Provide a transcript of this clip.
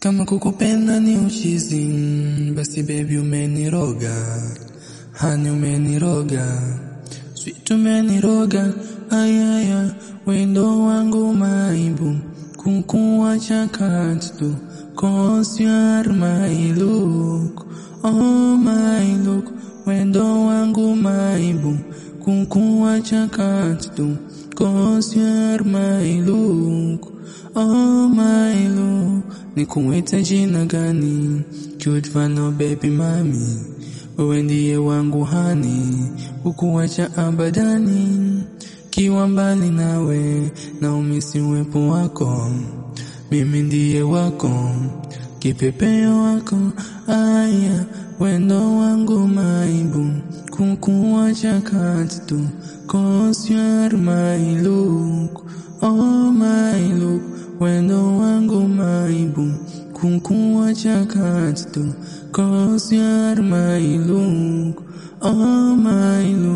Kama kukupenda ni uchizi, basi baby umeniroga, hani umeniroga, sweet umeniroga, ayaya, wendo wangu maibu, kukuwacha kati tu, cause you are my look, oh my look, wendo wangu maibu, kukuwacha kati tu, cause you are my look, oh my look, nikuite jina gani? Cute fano baby mami, wewe ndiye wangu hani, ukuwacha abadani, kiwa mbali nawe na umisi uwepo wako, mimi ndiye wako, kipepeo wako, aya, wendo wangu maibu, kukuwacha kati tu, cause you are my look, oh my look, wendo wangu maibu, kukuwacha kati tu, cause you are my look, oh my look.